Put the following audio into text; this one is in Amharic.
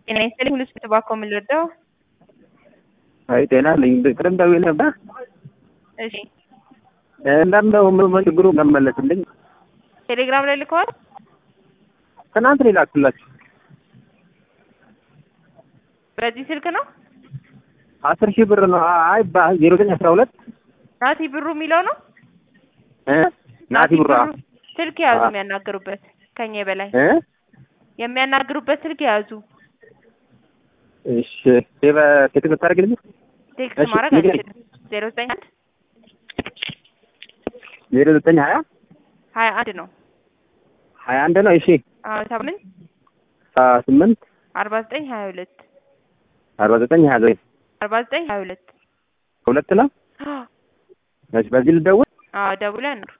ጤና ይስጥልኝ ሁሉ ተባኮ የምንረዳው አይ ጤና ልኝ ቅድም ደውዬ ነበር። እሺ እንዳንደው ምን ችግሩ መመለስልኝ ቴሌግራም ላይ ልከዋል። ትናንት ነው የላኩላችሁ በዚህ ስልክ ነው አስር ሺህ ብር ነው። አይ ዜሮ ዘጠኝ አስራ ሁለት ናቲ ብሩ የሚለው ነው። ናቲ ብሩ ስልክ የያዙ የሚያናግሩበት ከኛ በላይ እ የሚያናግሩበት ስልክ የያዙ እሺ ቴክስት ታደርግልኝ ቴክስት እሺ፣ ማድረግ ንገረኝ። አንችልም። ዜሮ ዘጠኝ አንድ ዜሮ ዘጠኝ ሀያ ሀያ አንድ ነው ሀያ አንድ ነው። እሺ አዎ ስምንት ስምንት አርባ ዘጠኝ ሀያ ሁለት አርባ ዘጠኝ ሀያ ዘጠኝ አርባ ዘጠኝ ሀያ ሁለት ሁለት ነው። እሺ በዚህ ልደውል አዎ ደውለን ነው